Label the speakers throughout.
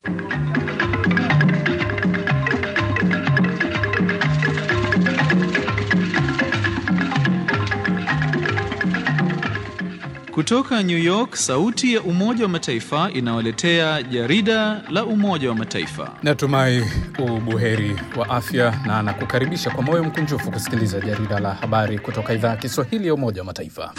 Speaker 1: Kutoka New York, sauti ya Umoja wa Mataifa inawaletea jarida la Umoja wa Mataifa.
Speaker 2: Natumai ubuheri wa afya na nakukaribisha kwa moyo mkunjufu kusikiliza jarida la habari kutoka idhaa ya Kiswahili ya Umoja wa Mataifa.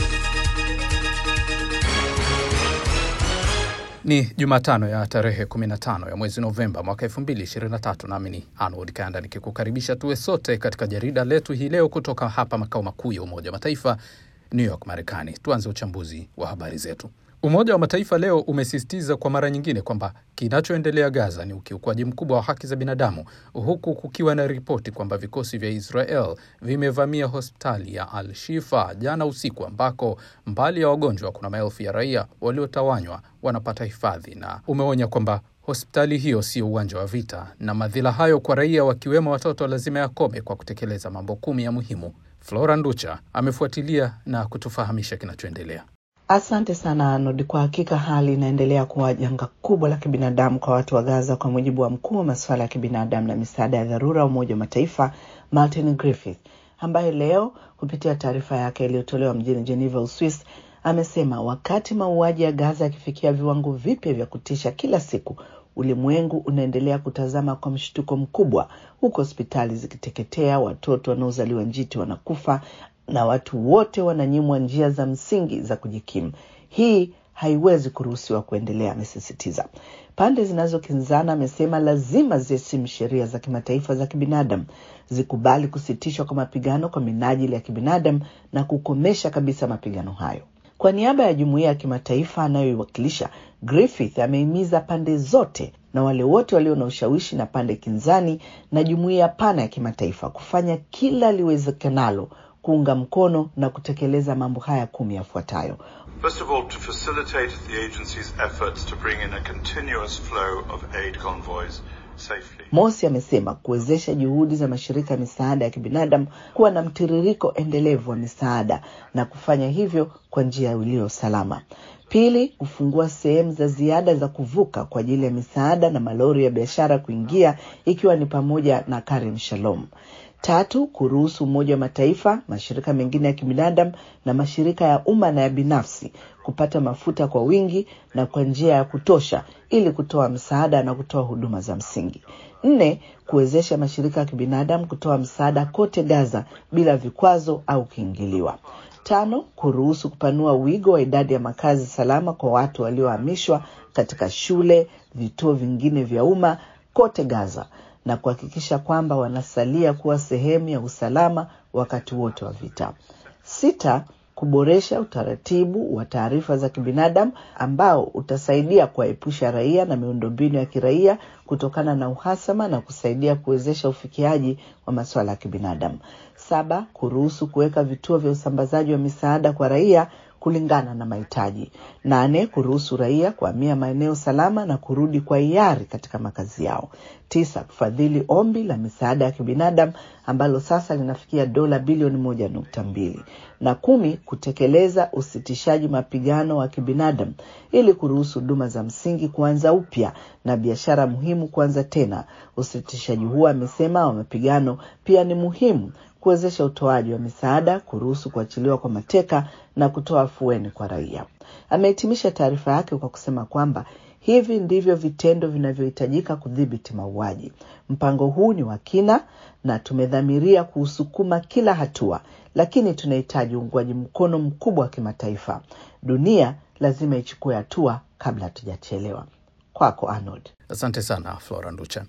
Speaker 2: Ni Jumatano ya tarehe 15 ya mwezi Novemba mwaka 2023, nami ni Arnold Kanda nikikukaribisha tuwe sote katika jarida letu hii leo kutoka hapa makao makuu ya Umoja wa Mataifa New York, Marekani. Tuanze uchambuzi wa habari zetu. Umoja wa Mataifa leo umesisitiza kwa mara nyingine kwamba kinachoendelea Gaza ni ukiukwaji mkubwa wa haki za binadamu, huku kukiwa na ripoti kwamba vikosi vya Israel vimevamia hospitali ya Al Shifa jana usiku, ambako mbali ya wagonjwa kuna maelfu ya raia waliotawanywa wanapata hifadhi, na umeonya kwamba hospitali hiyo sio uwanja wa vita na madhila hayo kwa raia wakiwemo watoto lazima yakome kwa kutekeleza mambo kumi ya muhimu. Flora Nducha amefuatilia na kutufahamisha kinachoendelea.
Speaker 3: Asante sana Arnold. Kwa hakika hali inaendelea kuwa janga kubwa la kibinadamu kwa watu wa Gaza, kwa mujibu wa mkuu wa masuala ya kibinadamu na misaada ya dharura wa Umoja wa Mataifa Martin Griffith, ambaye leo kupitia taarifa yake iliyotolewa mjini Geneva, Uswis, amesema wakati mauaji ya Gaza yakifikia viwango vipya vya kutisha kila siku, ulimwengu unaendelea kutazama kwa mshtuko mkubwa, huku hospitali zikiteketea, watoto wanaozaliwa njiti wanakufa na watu wote wananyimwa njia za msingi za kujikimu. Hii haiwezi kuruhusiwa kuendelea, amesisitiza. Pande zinazokinzana, amesema lazima ziheshimu sheria za kimataifa za kibinadamu, zikubali kusitishwa kwa mapigano kwa minajili ya kibinadamu na kukomesha kabisa mapigano hayo. Kwa niaba ya jumuiya ya kimataifa anayoiwakilisha, Griffith amehimiza pande zote na wale wote walio na ushawishi na pande kinzani na jumuiya pana ya kimataifa kufanya kila liwezekanalo kuunga mkono na kutekeleza mambo haya kumi yafuatayo.
Speaker 4: First of all, to facilitate the agency's efforts to bring in a continuous flow of aid convoys safely.
Speaker 3: Mosi amesema kuwezesha juhudi za mashirika ya misaada ya kibinadamu kuwa na mtiririko endelevu wa misaada na kufanya hivyo kwa njia iliyo salama. Pili, kufungua sehemu za ziada za kuvuka kwa ajili ya misaada na malori ya biashara kuingia ikiwa ni pamoja na Karim Shalom. Tatu, kuruhusu Umoja wa Mataifa, mashirika mengine ya kibinadamu na mashirika ya umma na ya binafsi kupata mafuta kwa wingi na kwa njia ya kutosha ili kutoa msaada na kutoa huduma za msingi. Nne, kuwezesha mashirika ya kibinadamu kutoa msaada kote Gaza bila vikwazo au kiingiliwa. Tano, kuruhusu kupanua wigo wa idadi ya makazi salama kwa watu waliohamishwa katika shule, vituo vingine vya umma kote Gaza na kuhakikisha kwamba wanasalia kuwa sehemu ya usalama wakati wote wa vita. Sita, kuboresha utaratibu wa taarifa za kibinadamu ambao utasaidia kuwaepusha raia na miundombinu ya kiraia kutokana na uhasama na kusaidia kuwezesha ufikiaji wa masuala ya kibinadamu. Saba, kuruhusu kuweka vituo vya usambazaji wa misaada kwa raia kulingana na mahitaji. Nane, kuruhusu raia kuhamia maeneo salama na kurudi kwa hiari katika makazi yao. Tisa, kufadhili ombi la misaada ya kibinadamu ambalo sasa linafikia dola bilioni moja nukta mbili na kumi, kutekeleza usitishaji mapigano wa kibinadamu ili kuruhusu huduma za msingi kuanza upya na biashara muhimu kuanza tena. Usitishaji huo, amesema, wa mapigano pia ni muhimu kuwezesha utoaji wa misaada, kuruhusu kuachiliwa kwa mateka na kutoa afueni kwa raia. Amehitimisha taarifa yake kwa kusema kwamba hivi ndivyo vitendo vinavyohitajika kudhibiti mauaji. Mpango huu ni wa kina na tumedhamiria kuusukuma kila hatua, lakini tunahitaji uungwaji mkono mkubwa wa kimataifa. Dunia lazima ichukue hatua kabla hatujachelewa. Kwako Arnold.
Speaker 2: Asante sana Flora Nducha.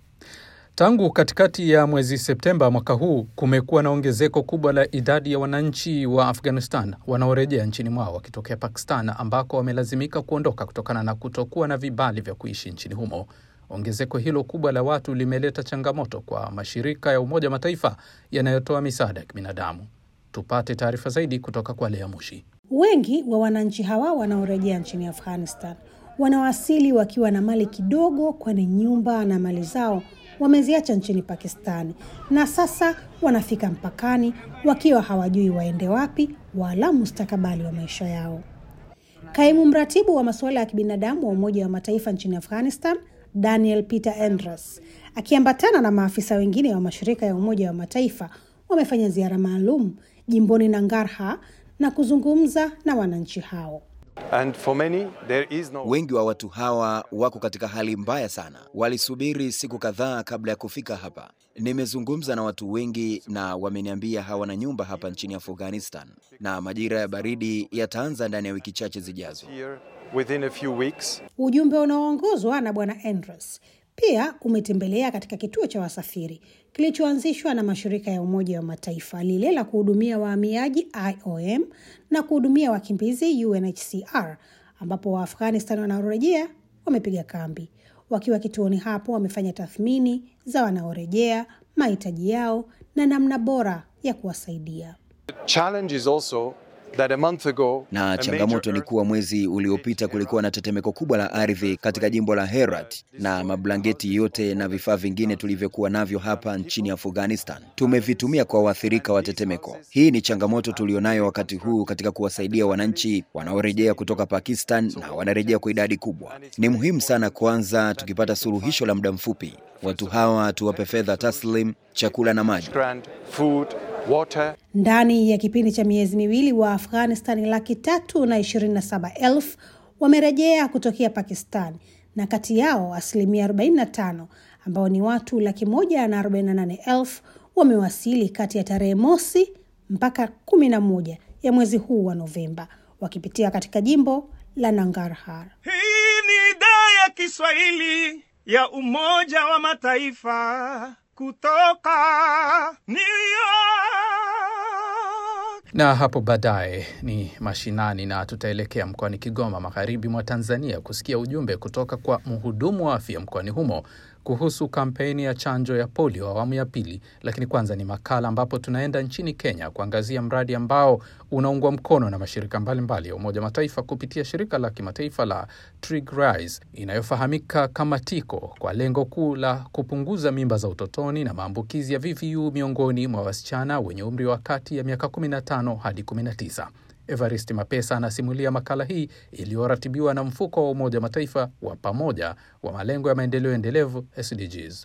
Speaker 2: Tangu katikati ya mwezi Septemba mwaka huu kumekuwa na ongezeko kubwa la idadi ya wananchi wa Afghanistan wanaorejea nchini mwao wakitokea Pakistan ambako wamelazimika kuondoka kutokana na kutokuwa na vibali vya kuishi nchini humo. Ongezeko hilo kubwa la watu limeleta changamoto kwa mashirika ya Umoja wa Mataifa yanayotoa misaada ya kibinadamu. Tupate taarifa zaidi kutoka kwa Lea Mushi.
Speaker 5: Wengi wa wananchi hawa wanaorejea nchini Afghanistan wanawasili wakiwa na mali kidogo, kwani nyumba na mali zao wameziacha nchini Pakistani na sasa wanafika mpakani wakiwa hawajui waende wapi wala mustakabali wa maisha yao. Kaimu mratibu wa masuala ya kibinadamu wa Umoja wa Mataifa nchini Afghanistan, Daniel Peter Andrews akiambatana na maafisa wengine wa mashirika ya Umoja wa Mataifa wamefanya ziara maalum jimboni Nangarhar na kuzungumza na wananchi hao.
Speaker 6: And for many, there is no...
Speaker 7: Wengi wa watu hawa wako katika hali mbaya sana, walisubiri siku kadhaa kabla ya kufika hapa. Nimezungumza na watu wengi na wameniambia hawana nyumba hapa nchini Afghanistan, na majira ya baridi yataanza ndani ya wiki chache zijazo.
Speaker 6: here within a few weeks.
Speaker 5: Ujumbe unaoongozwa na Bwana Andrews pia umetembelea katika kituo cha wasafiri kilichoanzishwa na mashirika ya Umoja wa Mataifa, lile la kuhudumia wahamiaji IOM na kuhudumia wakimbizi UNHCR, ambapo Waafghanistan wanaorejea wamepiga kambi. Wakiwa kituoni hapo, wamefanya tathmini za wanaorejea, mahitaji yao na namna bora ya kuwasaidia.
Speaker 6: Challenge is also that a month ago,
Speaker 7: Na
Speaker 6: a
Speaker 7: changamoto
Speaker 6: major
Speaker 7: ni kuwa mwezi uliopita kulikuwa na tetemeko kubwa la ardhi katika jimbo la Herat, na mablanketi yote na vifaa vingine tulivyokuwa navyo hapa nchini Afghanistan tumevitumia kwa waathirika wa tetemeko. Hii ni changamoto tulionayo wakati huu katika kuwasaidia wananchi wanaorejea kutoka Pakistan na wanarejea kwa idadi kubwa. Ni muhimu sana kwanza, tukipata suluhisho la muda mfupi, watu hawa tuwape fedha taslim, chakula na maji.
Speaker 6: grant, food, water,
Speaker 5: Ndani ya kipindi cha miezi miwili wa Afghanistan laki tatu na ishirini na saba elfu wamerejea kutokea Pakistan, na kati yao asilimia 45 ambao ni watu laki moja na arobaini na nane elfu wamewasili kati ya tarehe mosi mpaka kumi na moja ya mwezi huu wa Novemba wakipitia katika jimbo la Nangarhar.
Speaker 8: Hii ni idhaa ya Kiswahili ya Umoja wa Mataifa kutoka New York.
Speaker 2: Na hapo baadaye ni mashinani na tutaelekea mkoani Kigoma, magharibi mwa Tanzania, kusikia ujumbe kutoka kwa mhudumu wa afya mkoani humo kuhusu kampeni ya chanjo ya polio awamu ya pili. Lakini kwanza ni makala ambapo tunaenda nchini Kenya kuangazia mradi ambao unaungwa mkono na mashirika mbalimbali ya Umoja wa Mataifa kupitia shirika la kimataifa la TRIGRISE inayofahamika kama TIKO kwa lengo kuu la kupunguza mimba za utotoni na maambukizi ya VVU miongoni mwa wasichana wenye umri wa kati ya miaka 15 hadi 19. Evarist Mapesa anasimulia makala hii iliyoratibiwa na mfuko wa Umoja wa Mataifa wa pamoja wa malengo ya maendeleo endelevu SDGs.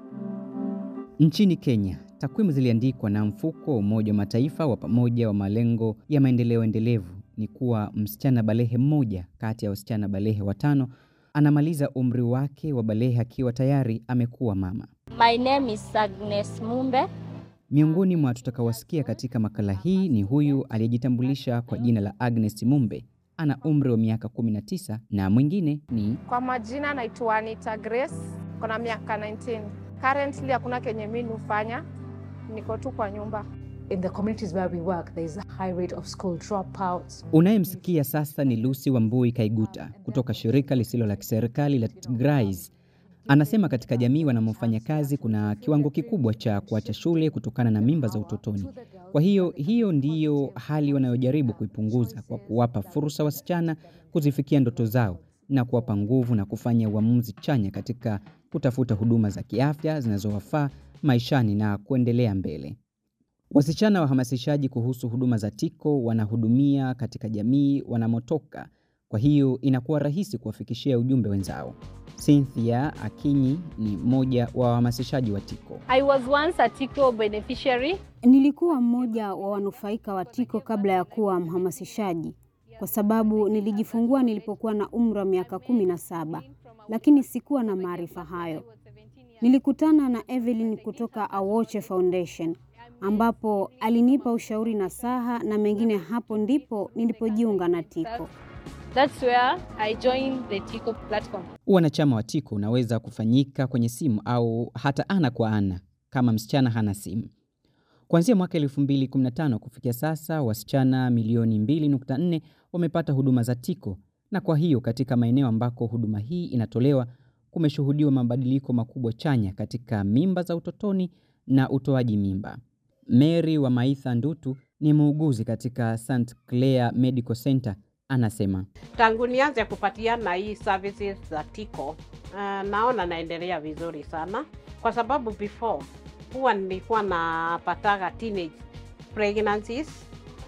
Speaker 9: Nchini Kenya, takwimu ziliandikwa na mfuko wa Umoja wa Mataifa wa pamoja wa malengo ya maendeleo endelevu ni kuwa msichana balehe mmoja kati ya wasichana balehe watano anamaliza umri wake wa balehe akiwa tayari amekuwa mama.
Speaker 10: My name is Agnes Mumbe.
Speaker 9: Miongoni mwa tutakaowasikia katika makala hii ni huyu aliyejitambulisha kwa jina la Agnes Mumbe, ana umri wa miaka 19 na mwingine ni
Speaker 11: Kwa majina naitwa Anita Grace, kona miaka 19. Currently hakuna kenye mimi hufanya, niko tu kwa nyumba.
Speaker 12: In the communities where we work, there is a high rate of school dropouts.
Speaker 9: Unayemsikia sasa ni Lucy Wambui Kaiguta kutoka shirika lisilo la kiserikali la TIGRISE. Anasema katika jamii wanamofanya kazi kuna kiwango kikubwa cha kuacha shule kutokana na mimba za utotoni. Kwa hiyo hiyo ndiyo hali wanayojaribu kuipunguza kwa kuwapa fursa wasichana kuzifikia ndoto zao na kuwapa nguvu na kufanya uamuzi chanya katika kutafuta huduma za kiafya zinazowafaa maishani na kuendelea mbele. Wasichana wahamasishaji kuhusu huduma za TIKO wanahudumia katika jamii wanamotoka, kwa hiyo inakuwa rahisi kuwafikishia ujumbe wenzao. Cynthia Akinyi ni mmoja wa wahamasishaji wa TIKO.
Speaker 10: I was once a TIKO beneficiary.
Speaker 13: Nilikuwa mmoja wa wanufaika wa TIKO kabla ya kuwa mhamasishaji, kwa sababu nilijifungua nilipokuwa na umri wa miaka kumi na saba, lakini sikuwa na maarifa hayo. Nilikutana na Evelyn kutoka Awoche Foundation ambapo alinipa ushauri na saha na mengine. Hapo ndipo nilipojiunga na TIKO.
Speaker 10: That's where I joined the TIKO platform.
Speaker 9: Wanachama wa TIKO unaweza kufanyika kwenye simu au hata ana kwa ana kama msichana hana simu. Kuanzia mwaka 2015 kufikia sasa, wasichana milioni 2.4 wamepata huduma za TIKO, na kwa hiyo katika maeneo ambako huduma hii inatolewa kumeshuhudiwa mabadiliko makubwa chanya katika mimba za utotoni na utoaji mimba. Mary wa Maitha Ndutu ni muuguzi katika St Clair Medical Center anasema
Speaker 14: Tangu nianze kupatiana hii services za TIKO, uh, naona naendelea vizuri sana, kwa sababu before huwa nilikuwa napataga teenage pregnancies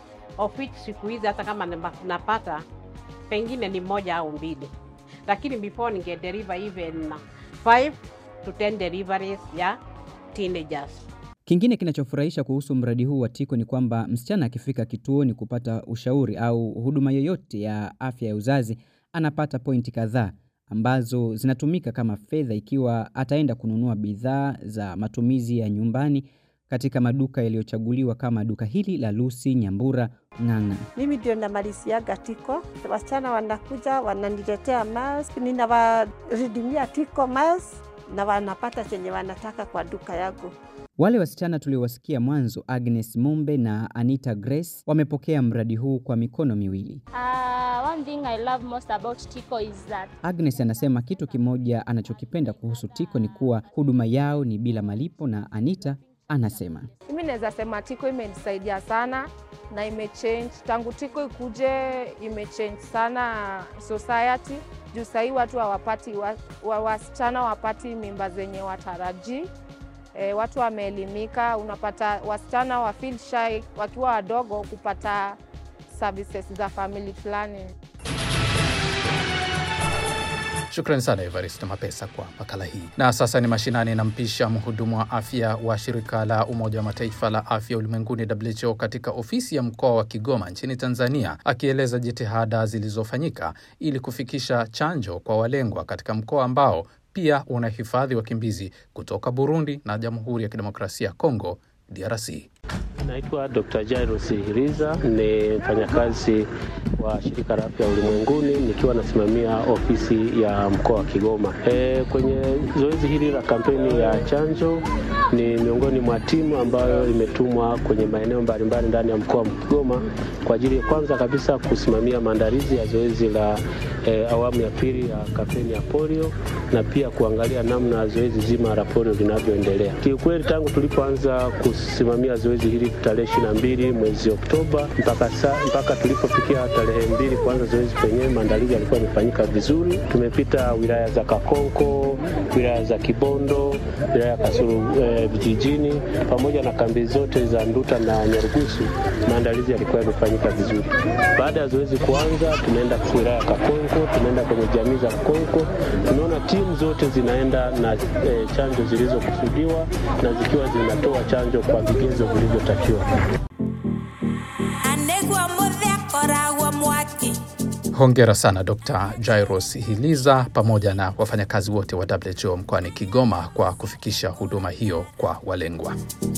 Speaker 14: of which siku hizi hata kama nima- napata pengine ni moja au mbili, lakini before ninge deliver even 5 to 10 deliveries ya teenagers.
Speaker 9: Kingine kinachofurahisha kuhusu mradi huu wa Tiko ni kwamba msichana akifika kituoni kupata ushauri au huduma yoyote ya afya ya uzazi anapata pointi kadhaa ambazo zinatumika kama fedha ikiwa ataenda kununua bidhaa za matumizi ya nyumbani katika maduka yaliyochaguliwa kama duka hili la Lucy Nyambura Ng'ang'a.
Speaker 15: Mimi ndio namaliziaga tiko, wasichana wanakuja wananiletea mask, ninawaridimia tiko mask na wanapata chenye wanataka kwa duka yangu.
Speaker 9: Wale wasichana tuliowasikia mwanzo, Agnes Mumbe na Anita Grace, wamepokea mradi huu kwa mikono miwili.
Speaker 10: Uh, one thing I love most about Tico is that
Speaker 9: Agnes anasema kitu kimoja anachokipenda kuhusu Tiko ni kuwa huduma yao ni bila malipo, na Anita anasema
Speaker 11: Mimi naweza sema Tiko imenisaidia sana na imechange tangu Tiko ikuje, imechange sana society juu sahii watu hawapati wa, wa, wasichana wapati mimba zenye watarajii. E, watu wameelimika, unapata wasichana wa feel shy wakiwa wadogo kupata services za family planning.
Speaker 2: Shukrani sana Evarist Mapesa kwa makala hii. Na sasa ni mashinani, nampisha mhudumu wa afya wa shirika la Umoja wa Mataifa la afya ulimwenguni WHO katika ofisi ya mkoa wa Kigoma nchini Tanzania, akieleza jitihada zilizofanyika ili kufikisha chanjo kwa walengwa katika mkoa ambao pia unahifadhi wakimbizi kutoka Burundi na Jamhuri ya Kidemokrasia ya Kongo, DRC.
Speaker 16: Naitwa Dr. Jairus Hiriza, ni mfanyakazi wa shirika la afya ulimwenguni nikiwa nasimamia ofisi ya mkoa wa Kigoma. E, kwenye zoezi hili la kampeni ya chanjo ni miongoni mwa timu ambayo imetumwa kwenye maeneo mbalimbali ndani ya mkoa wa Kigoma kwa ajili ya kwanza kabisa kusimamia maandalizi ya zoezi la e, awamu ya pili ya kampeni ya polio na pia kuangalia namna zoezi zima la polio linavyoendelea. Kiukweli tangu tulipoanza kusimamia zoezi hili tarehe ishirini na mbili mwezi Oktoba mpaka, sa, mpaka tulipofikia tarehe mbili kuanza zoezi penyewe, maandalizi yalikuwa yamefanyika vizuri. Tumepita wilaya za Kakonko, wilaya za Kibondo, wilaya ya Kasulu eh, vijijini pamoja na kambi zote za Nduta na Nyarugusu, maandalizi yalikuwa yamefanyika vizuri. Baada ya zoezi kuanza, tumeenda wilaya ya Kakonko, tumeenda kwenye jamii za Kakonko, tumeona timu zote zinaenda na eh, chanjo zilizokusudiwa na zikiwa zinatoa chanjo kwa vigezo vilivyotakiwa.
Speaker 2: Hongera sana Dr. Jairos Hiliza pamoja na wafanyakazi wote wa WHO mkoani Kigoma kwa kufikisha huduma hiyo kwa walengwa.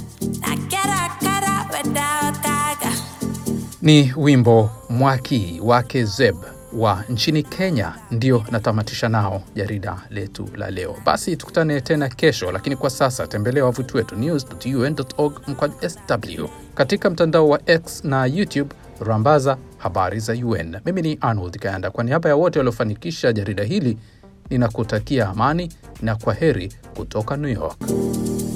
Speaker 2: Ni wimbo Mwaki wake Zeb wa nchini Kenya ndio natamatisha nao jarida letu la leo. Basi tukutane tena kesho, lakini kwa sasa tembelea wavuti wetu news.un.org mkwaju sw katika mtandao wa X na YouTube rambaza habari za UN. Mimi ni Arnold Kayanda, kwa niaba ya wote waliofanikisha jarida hili ninakutakia amani na kwa heri kutoka New York.